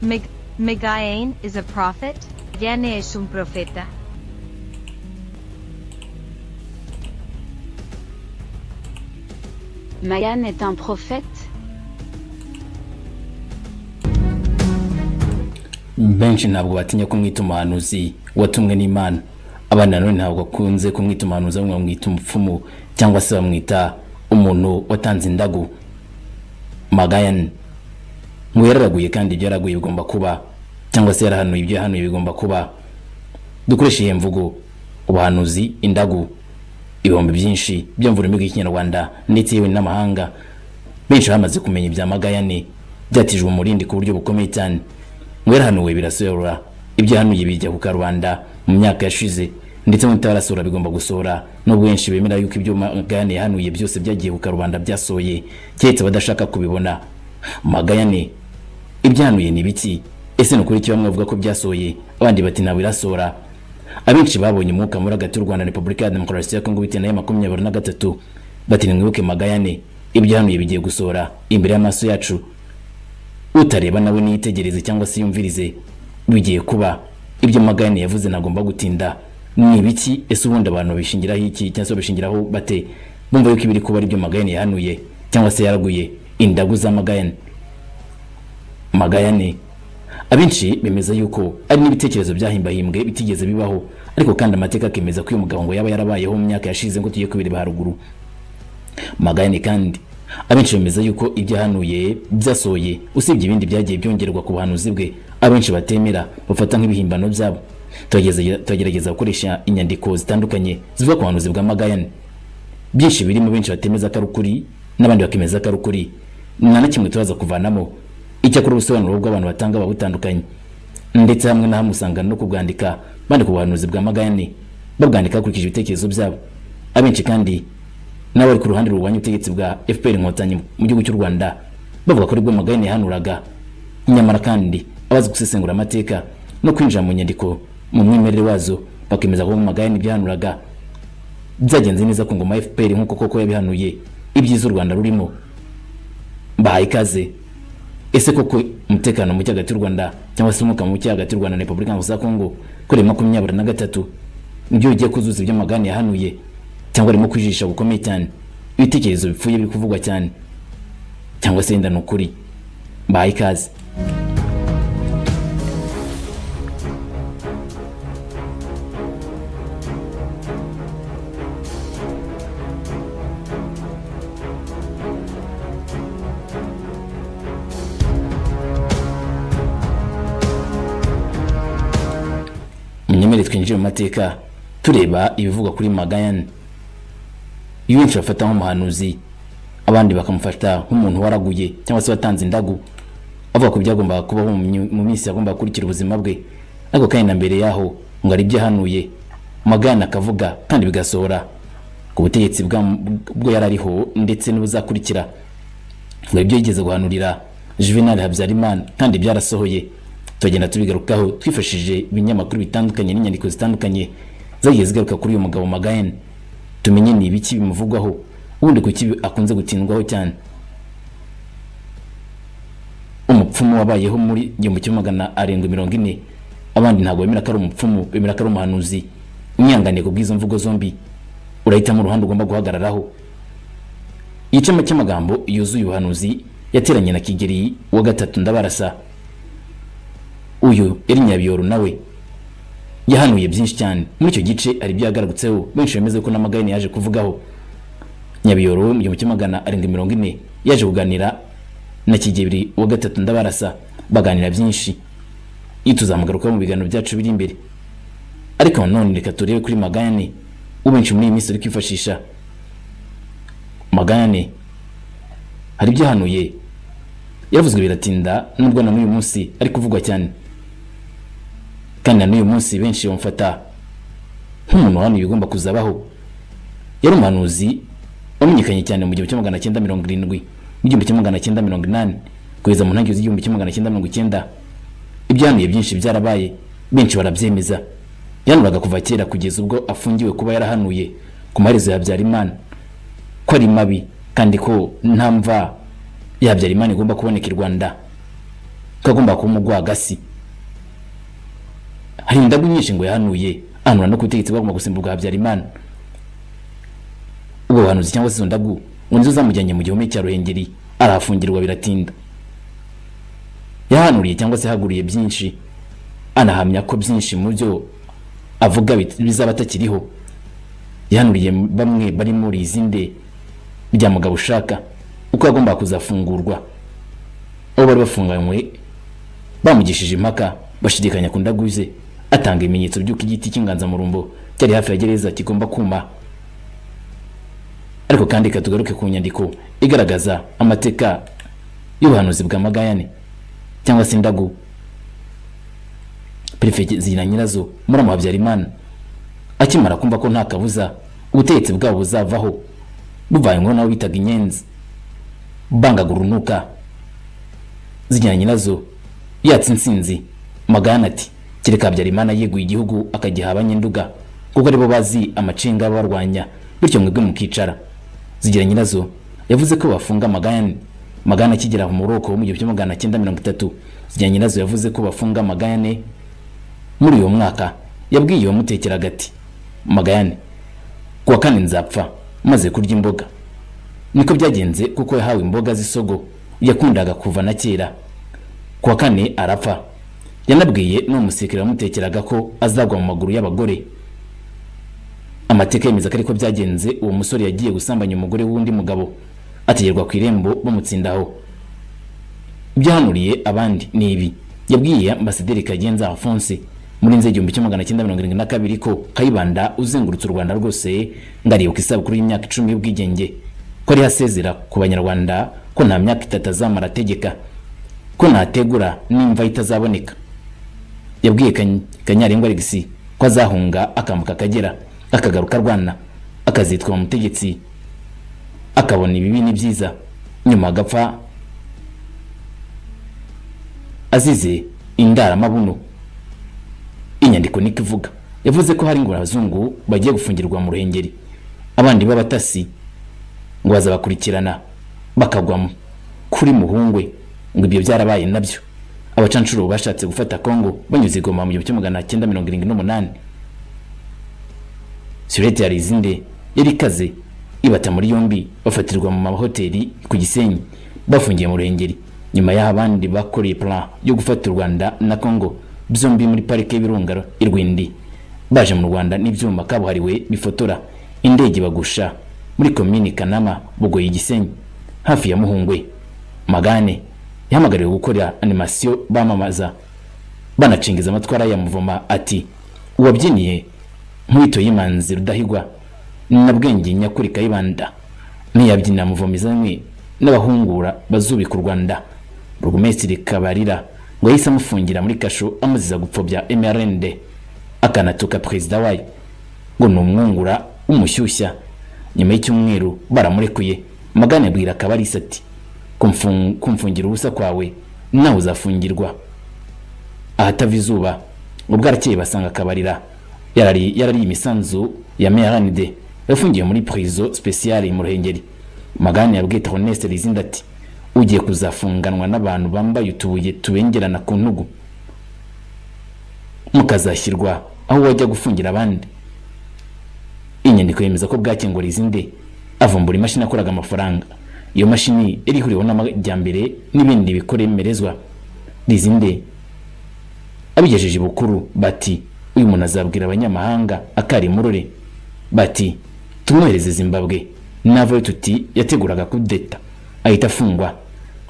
Mig- Migain is a prophet. Yane es un profeta. Mayan est un prophète benshi ntabwo batinya kumwita umuhanuzi watumwe n'imana abana nanone ntabwo bakunze kumwita umuhanuzi ahubwo bamwita umupfumu cyangwa se bamwita umuntu watanze indagu magayani ngo yararaguye kandi ibyo yaraguye bigomba kuba cyangwa se yarahanuye ibyo yahanuye bigomba kuba dukoreshe iyi mvugo ubuhanuzi indagu ibihumbi byinshi byamvura imigo y'ikinyarwanda ndetse yewe n'amahanga benshi bamaze kumenya ibya magayane byatijwe umurindi ku buryo bukomeye cyane ngo yarahanuwe birasohora ibyo yahanuye bijya ku karubanda mu myaka yashize ndetse n'utarasohora bigomba gusohora nubwo benshi bemera yuko ibyo magayane yahanuye byose byagiye ku karubanda byasohoye keretse abadashaka kubibona magayane ibyanuye ni biki ese ni ukuri ki bamwe bavuga ko byasohoye abandi bati ntabwo birasohora abenshi babonye umwuka muri hagati y'u rwanda na repubulika ya demokarasi ya kongo bitewe na makumyabiri na gatatu bati nimwibuke magayane ibyahanuye bigiye gusohora imbere y'amaso yacu utareba nawe niyitegereze cyangwa se yumvirize bigiye kuba ibyo magayane yavuze ntagomba gutinda ni ibiki ese ubundi abantu bishingiraho iki cyangwa se bishingiraho bate bumva yuko ibiri kuba ari byo magayane yahanuye cyangwa se yaraguye indagu za magayane magayane abenshi bemeza yuko ari n'ibitekerezo byahimbahimbwe bitigeze bibaho ariko kandi amateka akemeza ko uyu mugabo ngo yaba yarabayeho mu myaka yashize ngo tugiye kubireba haruguru magayane kandi abenshi bemeza yuko ibyo yahanuye byasohoye usibye ibindi byagiye byongerwa ku buhanuzi bwe abenshi batemera bafata nk'ibihimbano byabo Turageze- turagerageza gukoresha inyandiko zitandukanye zivuga ku buhanuzi bwa magayane byinshi birimo benshi batemeza ko ari ukuri n'abandi bakemeza ko ari ukuri nta na kimwe turaza kuvanamo icyakora ubusobanuro bw'abantu batanga buba butandukanye ndetse hamwe na hamwe usanga no kubwandika bandika ubuhanuzi bwa magayane babwandika hakurikije ibitekerezo byabo abenshi kandi n'abari ku ruhande rurwanya ubutegetsi bwa fpr inkotanyi mu gihugu cy'u rwanda bavuga ko aribwo magayane yahanuraga nyamara kandi abazi gusesengura amateka no kwinjira mu nyandiko mu mwimerere wazo bakemeza ko magayane ibyahanuraga byagenze neza ku ngoma ya fpr nk'uko koko yabihanuye ibyiza u rwanda rurimo bahaye ikaze ese koko umutekano muke hagati y'u rwanda cyangwa se umwuka muke hagati y'u rwanda na repubulika ya kongo kuri makumyabiri na gatatu nibyo ugiye kuzuza ibyo magani yahanuye cyangwa arimo kwijisha gukomeye cyane ibitekerezo bipfuye biri kuvugwa cyane cyangwa se yenda ni ukuri bahaye ikaze munyemere twinjire mu mateka tureba ibivugwa kuri magayane iyo benshi bafata nk'umuhanuzi abandi bakamufata nk'umuntu waraguye cyangwa se watanze indagu avuga ko byagombaga kubaho mu myu- mu minsi yagombaga gukurikira ubuzima bwe ariko kandi na mbere yaho ngo ari ibyo yahanuye magayane akavuga kandi bigasohora ku butegetsi bwa- bwo yari ariho ndetse n'ubuzakurikira ngo ibyo yigeze guhanurira juvenal habyarimana kandi byarasohoye tugenda tubigarukaho twifashishije ibinyamakuru bitandukanye n'inyandiko zitandukanye zagiye zigaruka kuri uyu mugabo magayane tumenye ni ibiki bimuvugwaho ubundi kuki akunze gutindwaho cyane umupfumu wabayeho muri igihumbi kimwe magana arindwi mirongo ine abandi ntabwo bemera ko ari umupfumu bemera ko ari umuhanuzi umwihanganiye ku bw'izo mvugo zombi urahitamo uruhande ugomba guhagararaho igice cy'amagambo yuzuye ubuhanuzi yateranye na kigeri wa gatatu ndabarasa uyu yari nyabiyoro nawe yahanuye byinshi cyane muri icyo gice hari ibyagaragutseho benshi bemeza ko n'amagayane yaje kuvugaho nyabiyoro mu gihumbi kimwe magana arindwi mirongo ine yaje kuganira na kigeri wa gatatu ndabarasa baganira byinshi iyo tuzamugarukaho mu biganiro byacu biri imbere ariko nanone reka turebe kuri magayane ubenshi muri iyi minsi uri kwifashisha magane hari ibyo yahanuye yaravuzwe biratinda nubwo na n'uyu munsi ari kuvugwa cyane kandi na n'uyu munsi benshi bamufata nk'umuntu wahanuye ibigomba kuzabaho yari umuhanuzi wamenyekanye cyane mu gihumbi kimwe magana cyenda mirongo irindwi n'igihumbi kimwe magana cyenda mirongo inani kugeza mu ntangiriro z'igihumbi kimwe magana cyenda mirongo icyenda ibyo yahanuye byinshi byarabaye benshi barabyemeza yahanuraga kuva kera kugeza ubwo afungiwe kuba yarahanuye ku maherezo ya habyarimana ko ari mabi kandi ko nta mva yabyara imana igomba kuboneka i rwanda ko agomba kuba umugwagasi hari indagu nyinshi ngo yahanuye anura no ku butegetsi bagomba gusimburwa habyarimana ubwo buhanuzi cyangwa se izo ndagu ngo nizo zamujyanye mu gihome cya ruhengeri arahafungirwa biratinda yahanuriye cyangwa se yahaguriye byinshi anahamya ko byinshi mu byo avuga bit- bizaba atakiriho yahanuriye bamwe bari muri izi nde bya mugabo ushaka uko yagombaga kuzafungurwa aho bari bafunganywe bamugishije impaka bashidikanya ku ndagu ze atanga ibimenyetso by'uko igiti cy'inganzamarumbo cyari hafi ya gereza kigomba kuma ariko kandi reka tugaruke ku nyandiko igaragaza amateka y'ubuhanuzi bwa magayane cyangwa se indagu perefegizi na nyirazo muramu wa habyarimana akimara kumva ko nta kabuza ubutegetsi bwabo buzavaho buvanyweho nabo bitaga inyenzi bangaga urunuka zijyana nyirazo yatse insinzi magana ati kereka habyarimana yeguye igihugu akagiha abanyenduga kuko aribo bazi amacenga abarwanya bityo mwebwe mukicara zigira nyirazo yavuze ko bafunga magana magana akigera mu buroko mu gihumbi magana cyenda mirongo itatu zigira nyirazo yavuze ko bafunga magana muri uwo mwaka yabwiye uwamutekeraga ati magayane kuwa kane nzapfa maze kurya imboga niko byagenze kuko yahawe imboga z'isogo yakundaga kuva na kera kuwa kane arapfa yanabwiye n'uwo musekeri wamutekeraga ko azagwa mu maguru y'abagore amateka yemeza ko ariko byagenze uwo musore yagiye gusambanya umugore w'undi mugabo ategerwa ku irembo bamutsindaho ibyahanuriye abandi ni ibi yabwiye ambasaderi kagenza alphonse muri nzego igihumbi kimwe magana cyenda mirongo irindwi na kabiri ko kayibanda uzengurutse u rwanda rwose ngo aribuka isabukuru y'imyaka icumi y'ubwigenge ko ariho asezera ku banyarwanda ko nta myaka itatu azamara ategeka ko ntategura n'imva itazaboneka yabwiye Kany- kanyarengwa alegisi ko azahunga akambuka akagera akagaruka arwana akazitwa mu mutegetsi akabona ibibi n'ibyiza nyuma agapfa azize indaramabuno inyandiko niko ivuga yavuze ko hari ngo abazungu bagiye gufungirwa mu ruhengeri abandi b'abatasi ngo bazabakurikirana bakagwamo kuri muhungwe ngo ibyo byarabaye nabyo abacanshuro bashatse gufata kongo banyuze i goma mu gihumbi kimwe magana cyenda mirongo irindwi n'umunani surete ya rizinde yari ikaze ibata muri yombi bafatirwa mu mahoteli ku gisenyi bafungiye mu ruhengeri nyuma y'aho abandi bakoreye plan yo gufata u rwanda na congo byombi muri parike y'ibirunga i rwindi baje mu rwanda n'ibyuma kabuhariwe bifotora indege bagusha muri komini kanama bugoye igisenyi hafi ya muhungwe magane yahamagariwe gukora animasiyo bamamaza banacingiza amatwara ya muvoma ati uwabyiniye nkwito y'imanzi rudahigwa na bwenge nyakuri kayibanda ntiyabyina muvomizanywe n'abahungura bazubika u rwanda burugumesitiri kabarira ngo yahise amufungira muri kasho amuziza gupfobya mrnd akanatuka perezida wayo ngo ni umwungura w'umushyushya nyuma y'icyumweru baramurekuye magana abwira kabarisa ati "Kumfung- kumfungira ubusa kwawe nawe uzafungirwa ahatava izuba ngo bwarakeye basanga akabarira yarari yarari imisanzu ya meranide yafungiye muri prison speciale mu ruhengeri magani yabwiye Honest Lizinda ati ugiye kuzafunganwa n'abantu bambaye utubuye tubengerana ku ntugu mukazashyirwa aho wajya gufungira abandi inyandiko yemeza ko bwake ngo Lizinde avumbura imashini akoraga amafaranga iyo mashini yari ihuriweho n'amajyambere n'ibindi bikoremerezwa Lizinde abigejeje bukuru bati uyu muntu azabwira abanyamahanga akari murore bati tumwohereze zimbabwe navayo tuti yateguraga kudeta ahita afungwa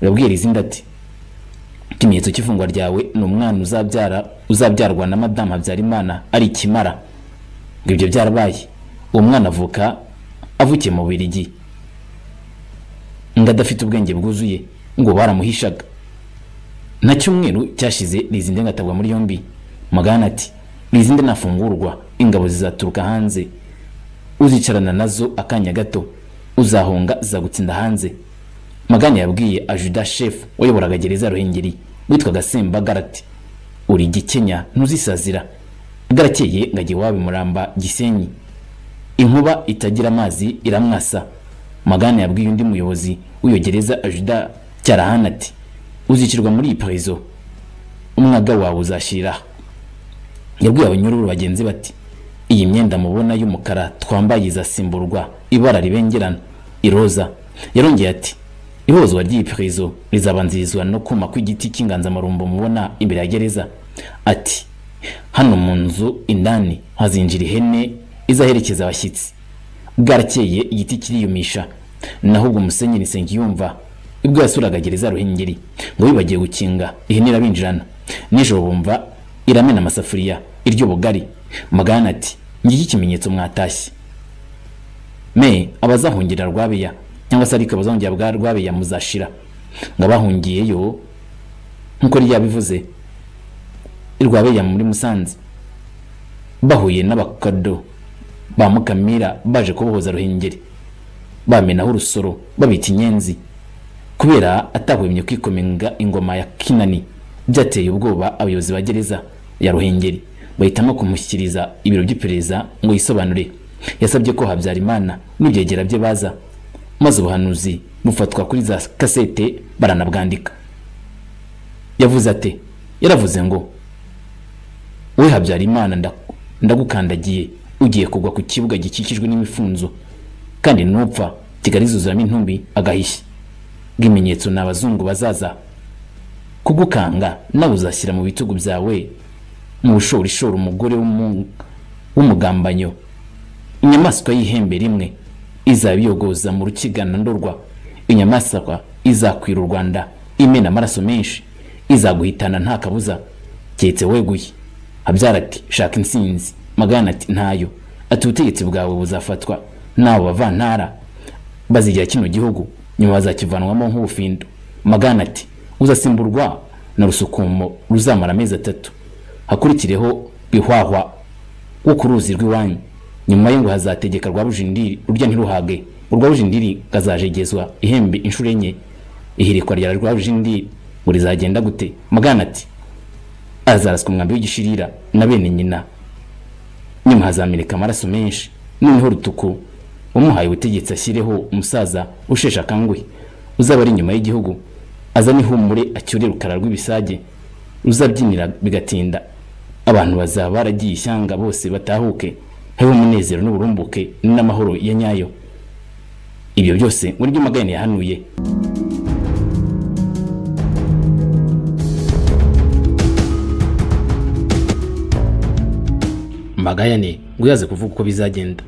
urabwira izindi ati ikimenyetso cy'ifungwa ryawe ni umwana uzabyara uzabyarwa na madamu habyarimana ari ikimara ngo ibyo byarabaye uwo mwana avuka avukiye mu birigi ngo adafite ubwenge bwuzuye ngo baramuhishaga nta cyumweru cyashize Lizinde ngatabwa muri yombi magana ati Lizinde nafungurwa ingabo zizaturuka hanze uzicarana nazo akanya gato uzahunga zizagutsinda hanze magana yabwiye ajuda shefu wayoboraga gereza ya ruhengeri witwaga sembagara ati uri gikenya ntuzisazira bwarakeye ngajya iwabo muramba gisenyi inkuba itagira amazi iramwasa magana yabwiye undi muyobozi w'iyo gereza ajuda cyarahana ati uzicirwa muri iyi parizo umwaga wawe uzashiriraho yabwiye abanyururu bagenzi bati iyi myenda mubona y'umukara twambaye izasimburwa ibara ribengerana iroza yarongeye ati ihozwa ry'iyi pirizo rizabanzirizwa no kuma kw'igiti cy'inganzamarumbo mubona imbere ya gereza ati hano mu nzu indani hazinjira ihene izaherekeza abashyitsi bwarakeye igiti kiriyumisha naho ubwo musenyeri nsengiyumva ubwo yasuraga gereza ya ruhengeri ngo bibagiye gukinga ihene irabinjirana nijoro bumva iramena amasafuriya iryo bugari magana ati ngiki ikimenyetso mwatashye me abazahungira rwabeya cyangwa se ariko abazahungira bwa rwabeya muzashira ngo abahungiyeyo nk'uko ryabivuze rwabeya muri musanze bahuye n'abakado ba mukamira baje kubohoza ruhengeri bamenaho urusoro babita inyenzi kubera atahwemye kwikomenga ingoma ya kinani byateye ubwoba abayobozi ba gereza ya ruhengeri bahitamo kumushyikiriza ibiro by'iperereza ngo yisobanure yasabye ko habyarimana n'ibyegera bye baza maze ubuhanuzi bufatwa kuri za kasete baranabwandika yavuze ati yaravuze ngo we habyarimana nda- ndagukandagiye ugiye kugwa ku kibuga gikikijwe n'imifunzo kandi nupfa kigali zuzuramo intumbi agahishya bw'ibimenyetso ni abazungu bazaza kugukanga nawe uzashyira mu bitugu byawe mu bushorishori umugore w'umu- w'umugambanyo inyamaswa y'ihembe rimwe izabiyogoza mu rukigana ndorwa inyamaswa izakwira u rwanda imena amaraso menshi izaguhitana nta kabuza keretse weguye habyara ati shaka insinzi magana ati ntayo ati ubutegetsi bwawe buzafatwa n'abo bavantara bazigira kino gihugu nyuma bazakivanwamo nk'ubufindo magana ati uzasimburwa na rusukumo ruzamara amezi atatu hakurikireho ihwahwa wo ku ruzi rw'iwanyu nyuma ye ngo hazategeka rwabujindiri urya ntiruhage urwabujindiri kazajegezwa ihembe inshuro enye ihirikwa rya rwabujindiri ngo rizagenda gute magana ati azaraswa umwambi w'igishirira na bene nyina nyuma hazameneka amaraso menshi noneho rutuku umuhaye ubutegetsi ashyireho umusaza usheshe akanguhe uzaba ari inyuma y'igihugu azane ihumure acyure rukara rw'ibisage ruzabyinira bigatinda abantu bazaba baragiye ishyanga bose batahuke hewe umunezero n'uburumbuke n'amahoro ya nyayo ibyo byose muri byo magana yahanuye magayane ngo yaze kuvuga uko bizagenda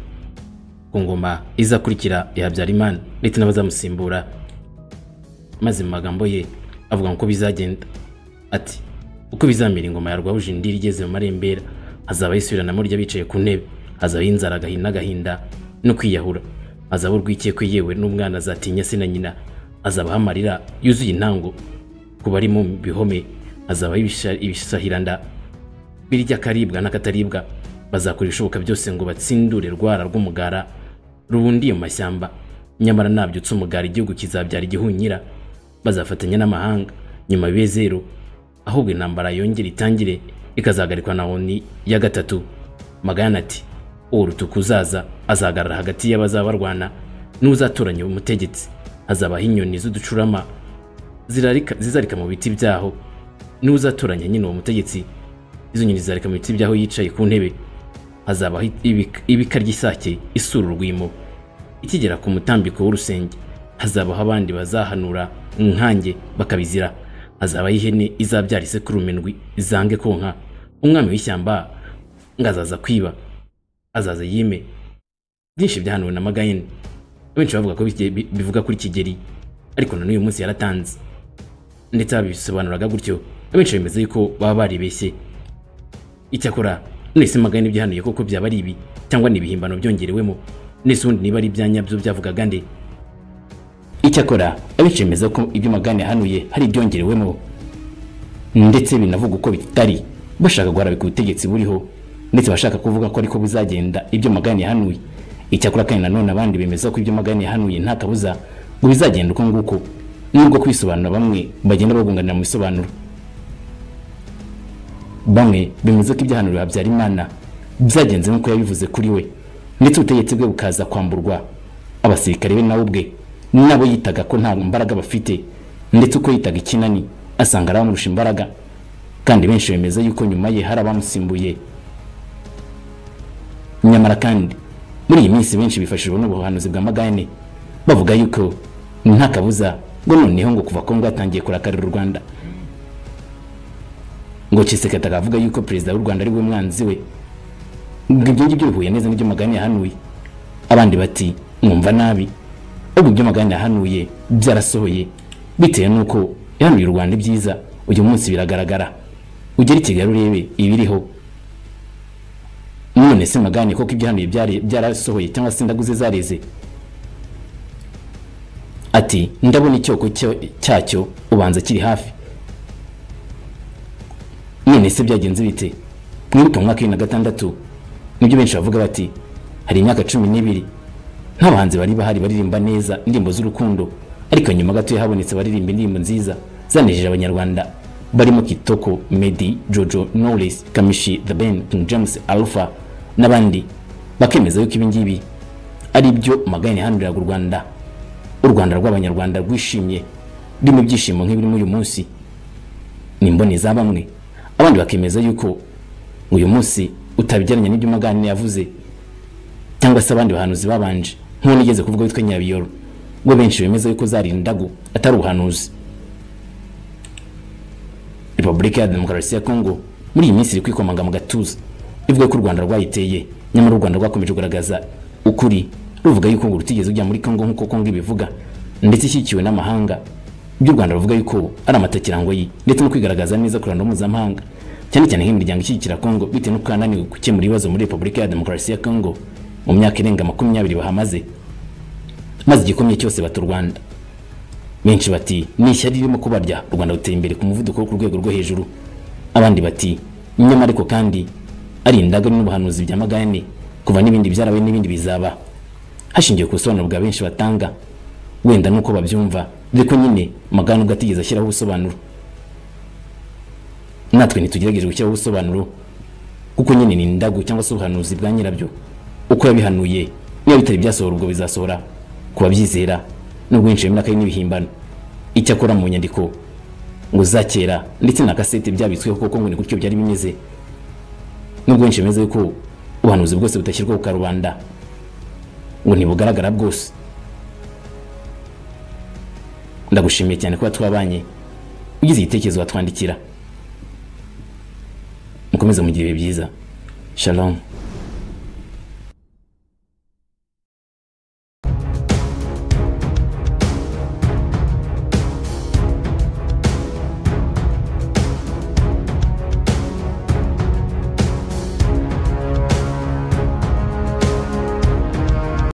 ku ngoma izakurikira ya habyarimana ndetse n'abazamusimbura maze mu magambo ye avuga ngo uko bizagenda ati uko bizamera ingoma ya rwabujindiri igeze mu marembera hazaba yisubiranamo rya bicaye ku ntebe hazabaho inzara agahinda n'agahinda no kwiyahura hazaba urwikekwe yewe n'umwana azatinya se na nyina hazabaho amarira yuzuye intango ku bari mu bihome hazabaho ibisha- ibisahiranda birya akaribwa n'akataribwa bazakora ibishoboka byose ngo batsindure rwara rw'umugara rubundiye mu mashyamba nyamara nabyutse umugara igihugu kizabyara igihunyira bazafatanya n'amahanga nyuma bibe zero ahubwo intambara yongere itangire ikazagarikwa na oni ya gatatu magana ati uwo rutuku uzaza azahagarara hagati y'abazaba barwana n'uzatoranya umutegetsi hazabaho inyoni z'uducurama zirarika- zizarika mu biti byaho n'uzatoranya nyine uwo mutegetsi izo nyoni zizarika mu biti byaho yicaye ku ntebe hazabaho ibika- ibika ry'isake isura urwimo ikigera ku mutambiko w'urusenge hazabaho abandi bazahanura inkange bakabizira hazabaho ihene izabyara isekurume ndwi zange konka umwami w'ishyamba ngo azaza kwiba azaza yime byinshi byahanuwe na magayini benshi bavuga ko bike- bi- bivuga kuri kigeli ariko na n'uyu munsi yaratanze ndetse babisobanuraga gutyo abenshi bemeza yuko baba baribeshye icyakora nese magana ibyahanuye koko byaba ari ibi cyangwa ni ibihimbano byongerewemo nese ubundi niba ari ibyanyabyo byavugaga nde icyakora abenshi bemeza ko ibyo magana yahanuye hari ibyongerewemo ndetse binavuga uko bitari bashaka guharabika ubutegetsi buriho ndetse bashaka kuvuga ko ariko bizagenda ibyo magana yahanuye icyakora kandi nanone abandi bemeza ko ibyo magana yahanuye nta kabuza ngo bizagenda uko nguko nubwo kwisobanura bamwe bagenda bagunganira mu bisobanuro bamwe bemeza ko ibyahanuro habyarimana byagenze nk'uko yabivuze kuri we ndetse ubutegetsi bwe bukaza kwamburwa abasirikare be nawe ubwe nabo yitaga ko nta mbaraga bafite ndetse uko yitaga ikinani asanga aramurusha imbaraga kandi benshi bemeza yuko nyuma ye hari abamusimbuye nyamara kandi muri iyi minsi benshi bifashijwe n'ubuhanuzi bwa magayane bavuga yuko nta kabuza ngo noneho ngo kuva kongo yatangiye kurakarira u rwanda ngo kisekata akavuga yuko perezida w'u rwanda ari we mwanzi we ngo ibyo ngibyo bihuye neza n'ibyo magayane yahanuye abandi bati mwumva nabi ubwo ibyo magayane yahanuye byarasohoye bitewe n'uko yahanuye u rwanda ibyiza uyu munsi biragaragara ugere i kigali urebe ibiriho none se magani koko ibyahanuye byari- byarasohoye cyangwa se indaguze zareze ati ndabona icyoko cyo- cyacyo ubanza kiri hafi none se byagenze bite mwibuke mu mwaka wa bibiri na gatandatu nibyo benshi bavuga bati hari imyaka cumi n'ibiri nta bahanzi bari bahari baririmba neza indirimbo z'urukundo ariko nyuma gatoya habonetse abaririmba indirimbo nziza zanejeje abanyarwanda barimo kitoko medi jojo knowless kamishi the ben king james alpha n'abandi bakemeza yuko ibi ngibi ari byo magayane yahanuriraga u rwanda u rwanda rw'abanyarwanda rwishimye rurimo ibyishimo nk'ibirimo uyu munsi ni imboni za bamwe abandi bakemeza yuko uyu munsi utabigereranya n'ibyo magane yavuze cyangwa se abandi bahanuzi babanje nk'uwo nigeze kuvuga witwa nyabiyoro ubwo benshi bemeza yuko zari indagu atari ubuhanuzi repubulika ya demokarasi ya kongo muri iyi minsi iri kwikomanga mu gatuza ivuga ko u rwanda rwayiteye nyamara u rwanda rwakomeje kugaragaza ukuri ruvuga yuko ngo rutigeze ujya muri kongo nk'uko kongo ibivuga ndetse ishyigikiwe n'amahanga ibyo u rwanda ruvuga yuko ari amatakirango ye ndetse no kwigaragaza neza ku ruhando mpuzamahanga cyane cyane nk'imiryango ishyigikira kongo bitewe n'uko yananiwe gukemura ibibazo muri repubulika ya demokarasi ya kongo mu myaka irenga makumyabiri bahamaze maze igikomye cyose bata u rwanda benshi bati ni ishyari ririmo kubarya u rwanda ruteye imbere ku muvuduko wo ku rwego rwo hejuru abandi bati nyamara ariko kandi ari indagano n'ubuhanuzi bya magayane kuva n'ibindi byarabaye n'ibindi bizaba hashingiwe ku busobanuro bwa benshi batanga wenda nuko babyumva ariko nyine magayane ubwo atigeze ashyiraho ubusobanuro natwe ntitugerageze gushyiraho ubusobanuro kuko nyine ni indagu cyangwa se ubuhanuzi bwa nyirabyo uko yabihanuye niba bitari byasohora ubwo bizasohora ku babyizera nubwo benshi bemera ko ari n'ibihimbano icyakora mu nyandiko ngo za kera ndetse na kasete byabitsweho kuko ngo ni gutyo byari bimeze nubwo benshi bemeza yuko ubuhanuzi bwose budashyirwa ku karubanda ngo ntibugaragara bwose ndagushimiye cyane kuba twabanye ugize igitekerezo watwandikira mukomeze mugire ibihe byiza shalom